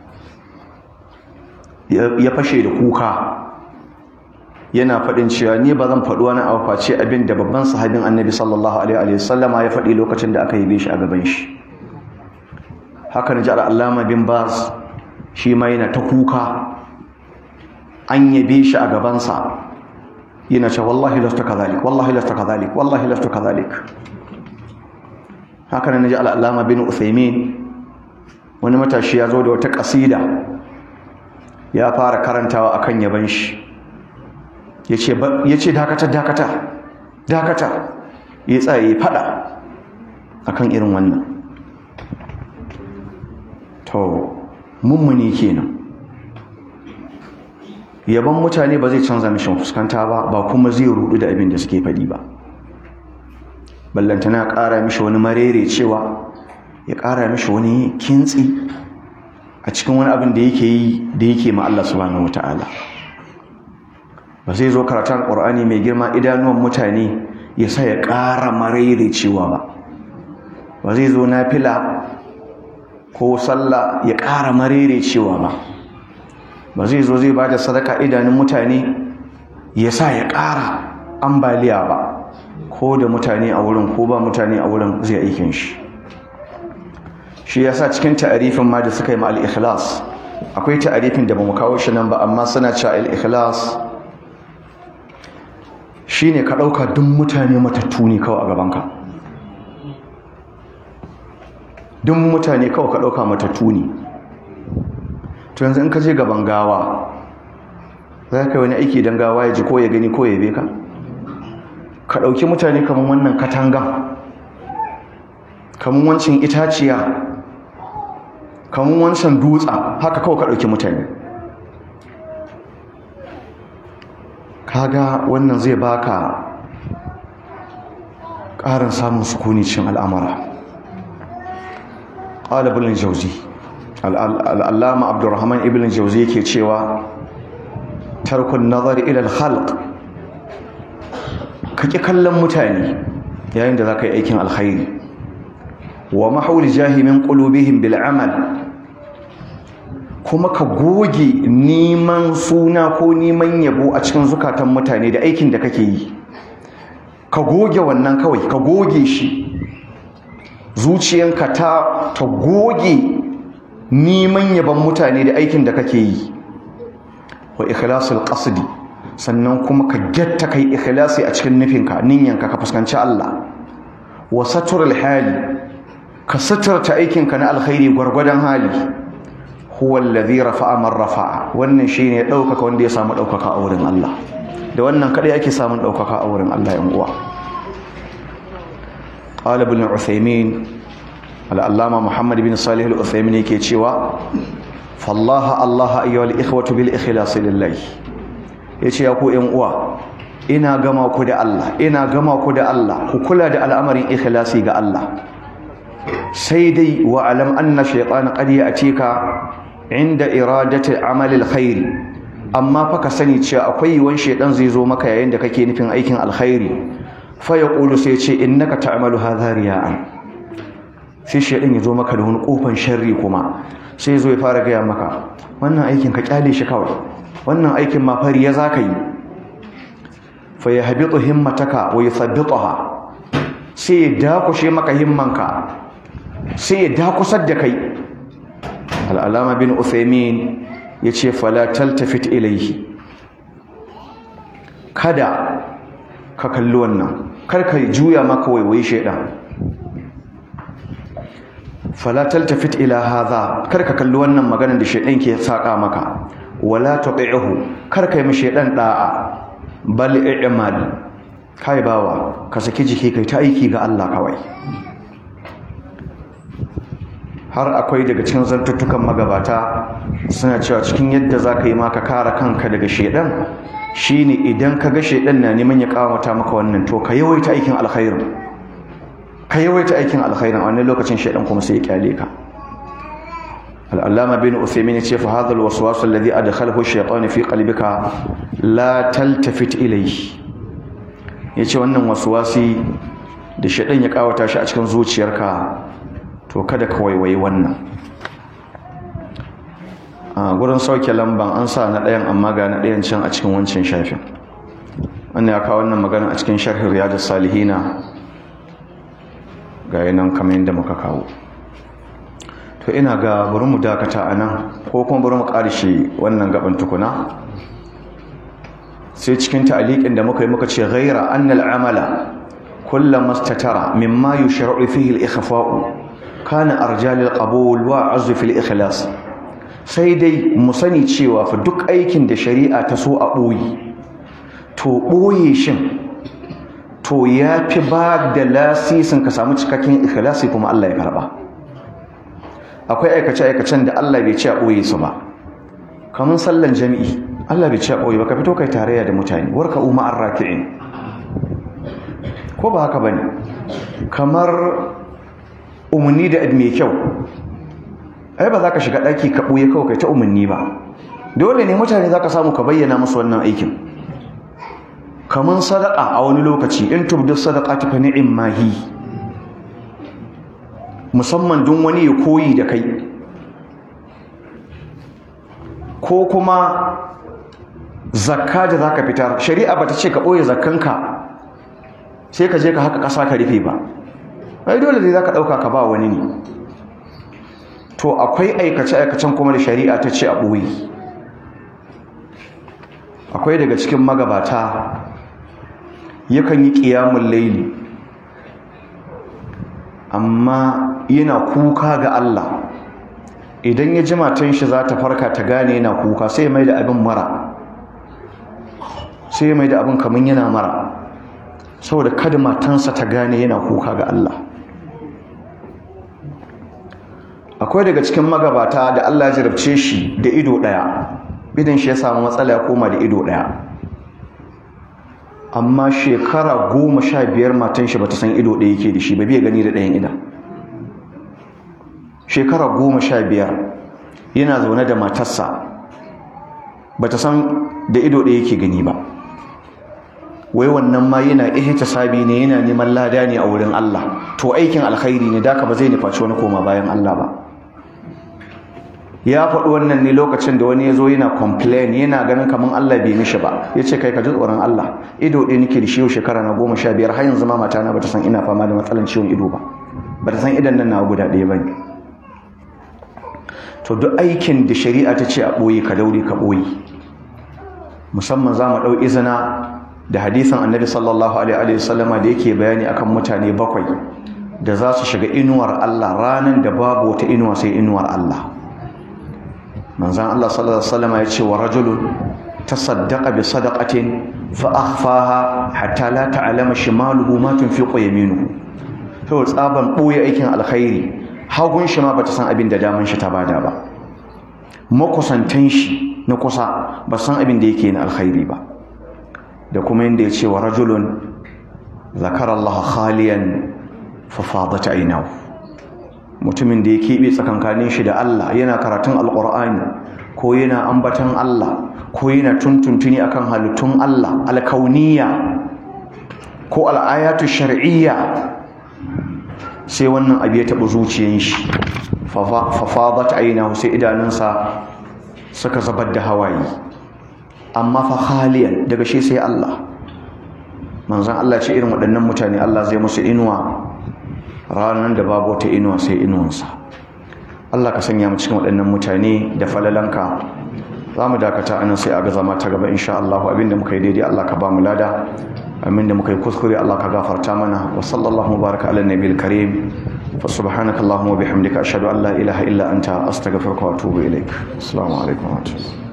ya fashe da kuka yana faɗin cewa ni ba zan faɗi wani abu face abin da babban sahabin annabi sallallahu alaihi wa sallama ya faɗi lokacin da aka yabe shi a gaban shi haka na ji al'allama bin bas shi ma yana ta kuka an yabe shi a gabansa yana ce wallahi lasta kazalik wallahi lasta kazalik wallahi lasta kazalik haka na ji al'allama bin uthaymin wani matashi ya zo da wata ƙasida ya fara karantawa akan yaban shi ya ce dakata dakata dakata ya tsaye fada akan irin wannan to mummuni kenan yaban mutane ba zai canza mishi fuskanta ba ba kuma zai rudu da abin da suke faɗi ba ballantana ƙara mishi wani marere cewa ya ƙara mishi wani kintsi a cikin wani abin da yake yi da yake ma Allah subhanahu wataala ba zai zo karatun ƙur'ani mai girma idanuwan mutane ya sa ya ƙara marere cewa ba ba zai zo na fila ko sallah ya ƙara marere cewa ba ba zai zo zai ba da sadaka idanun mutane ya sa ya ƙara ambaliya ba ko da mutane a wurin ko ba mutane a wurin zai aikin shi shi ya sa cikin ta'arifin ma da suka yi ma al-ikhlas akwai ta'arifin da ba mu kawo shi nan ba amma suna cewa al-ikhlas shine ka ɗauka duk mutane matattu ne kawai a gabanka duk mutane kawai ka ɗauka matattu ne to yanzu in ka je gaban gawa za ka yi wani aiki don gawa ya ji ko ya gani ko ya beka ka ɗauki mutane kamar wannan katangan kamar wancan itaciya kamar wancan dutsa haka kawai ka ɗauki mutane kaga wannan zai baka ƙarin samun sukuni cin al'amara ƙalibin jauzi al'allama abdurrahman ibn jauzi yake cewa tarkun nazari ilal halq ka ƙi kallon mutane yayin da za ka yi aikin alkhairi wa mahauli jahimin ƙulubihin bil'amal kuma ka goge neman suna ko neman yabo a cikin zukatan mutane da aikin da kake yi ka goge wannan kawai ka goge shi zuciyanka ta ta goge neman yaban mutane da aikin da kake yi wa ikhlasul qasdi sannan kuma ka getta kai ikhlasi a cikin nufinka ninyanka ka fuskanci Allah wa saturul hali ka suturta aikinka na alkhairi gwargwadon hali huwa alladhi rafa'a man rafa'a wannan shine daukaka wanda ya samu daukaka a wurin Allah da wannan kadai ake samun daukaka a wurin Allah yan uwa qala ibn Uthaymeen al-allama Muhammad bin Salih al-Uthaymeen yake cewa fallaha Allah ayyuhal ikhwatu bil ikhlas lillah yace ya ku yan uwa ina gama ku da Allah ina gama ku da Allah ku kula da al'amarin ikhlasi ga Allah sai dai wa alam anna shaytan qad ya'tika inda iradati amalil khairi amma fa ka sani cewa akwai yiwon shaytan zai zo maka yayin da kake nufin aikin alkhairi fa yaqulu sai ce innaka ta'malu hadha riya'an sai shaytan ya zo maka da wani kofan sharri kuma sai zo ya fara gaya maka wannan aikin ka kyale shi kawai wannan aikin ma fari ya zaka yi fa yahbitu himmataka wa yuthabbitaha sai ya dakushe maka himmanka sai ya dakusar da kai al'alama bin uthaymin ya ce falatal tafit ilaihi kada ka kalli wannan karka juya maka waiwai shaidan falatal tafit ila hadha karka kalli wannan maganar da shaidan ke saka maka wala tabi'uhu karka yi mishi shaidan da'a bal i'mal kai bawa ka saki jiki kai ta aiki ga Allah kawai har akwai daga cikin zantuttukan magabata suna cewa cikin yadda za ka yi maka kara kanka daga shedan shine idan ka ga shedan na neman ya kawata maka wannan to ka yawaita aikin alkhairin ka yawaita aikin alkhairin a wannan lokacin shedan kuma sai ya kyale ka al'allama bin uthaymin ce fa hadha alwaswas alladhi adkhalahu ash-shaytan fi qalbika la taltafit ilayhi yace wannan waswasi da shedan ya kawata shi a cikin zuciyarka to kada ka waiwayi wannan a gurin sauke lamban an sa na ɗayan amma ga na ɗayan can a cikin wancan shafin wannan ya kawo wannan magana a cikin sharhin riyadus salihina ga yanan kamar yadda muka kawo to ina ga bari mu dakata a nan ko kuma bari mu ƙarshe wannan gaban tukuna sai cikin ta'aliƙin da muka yi muka ce ghaira annal amala kullama statara mimma yushra'u fihi al-ikhfa'u kana arjalil qabul wa azzu fil ikhlas sai dai mu sani cewa fa duk aikin da shari'a ta so a boye to boye shin to yafi ba da lasisin ka samu cikakken ikhlasi kuma Allah ya karba akwai aikace aikacen da Allah bai ce a boye su ba kamar sallan jami'i Allah bai ce a boye ba ka fito kai tarayya da mutane warka umma arraki'in ko ba haka bane kamar umarni da mai kyau ai ba za ka shiga ɗaki ka ɓuye kawai kai ta umarni ba dole ne mutane za ka samu ka bayyana musu wannan aikin kamar sadaka a wani lokaci in tubdu sadaka ta fa ni'im mahi musamman don wani ya koyi da kai ko kuma zakka da za ka fitar shari'a ba ta ce ka ɓoye zakkanka sai ka je ka haka ƙasa ka rufe ba ai dole ne zaka dauka ka ba wani ne to akwai aikace aikacen kuma da shari'a ta ce a boye akwai daga cikin magabata yakan yi qiyamul layli amma yana kuka ga Allah idan ya ji matan shi za ta farka ta gane yana kuka sai mai da abin mara sai mai da abin kamar yana mara saboda kada matansa ta gane yana kuka ga Allah akwai daga cikin magabata da Allah ya jarabce shi da ido daya idan shi ya samu matsala ya koma da ido daya amma shekara goma sha biyar matan shi bata san ido daya yake da shi ba bai gani da ɗayan idan shekara goma sha biyar yana zaune da matarsa bata san da ido daya yake gani ba wai wannan ma yana ihtisabi ne yana neman lada ne a wurin Allah to aikin alkhairi ne daka ba zai nufaci wani koma bayan Allah ba ya faɗi wannan ne lokacin da wani ya zo yana complain yana ganin kamar Allah bai mishi ba ya ce kai ka ji tsoron Allah ido ɗaya nake da shi yau shekara na goma sha biyar har yanzu ma matana bata san ina fama da matsalan ciwon ido ba bata san idan nan na guda ɗaya ba ne to duk aikin da shari'a ta ce a ɓoye ka daure ka ɓoye musamman za mu ɗau izina da hadisin annabi sallallahu alaihi wasallama da yake bayani akan mutane bakwai da za su shiga inuwar Allah ranan da babu wata inuwa sai inuwar Allah manzon Allah sallallahu alaihi wasallama ya ce wa rajulun tasaddaqa bi sadaqatin fa akhfaha hatta la ta'lama shimaluhu ma tunfiqu yaminuhu to tsaban boye aikin alkhairi hagun shi ma bata san abin da daman shi ta bada ba makusantan shi na kusa ba san abin da yake na alkhairi ba da kuma yadda ya ce wa rajulun zakar Allah khaliyan fafadat ainahu mutumin da ya keɓe tsakankanin shi da Allah yana karatun alƙur'ani ko yana ambatan Allah ko yana tuntuntuni akan halittun Allah alkauniya ko al'ayatu shar'iyya sai wannan abu ya taɓa zuciyan shi fafadat ainahu sai idanunsa suka zabar da hawaye amma fa khaliyan daga shi sai Allah manzon Allah ce irin waɗannan mutane Allah zai musu inuwa ranar da babu wata inuwa sai inuwansa Allah ka sanya mu cikin waɗannan mutane da falalanka za mu dakata anan sai a ga zama ta gaba insha Allah abinda muka yi daidai Allah ka ba mu lada abinda muka yi kuskure Allah ka gafarta mana wa sallallahu baraka ala nabiyil karim fa subhanaka allahumma wa bihamdika ashhadu an la ilaha illa anta astaghfiruka wa atubu ilaik assalamu alaikum wa rahmatullahi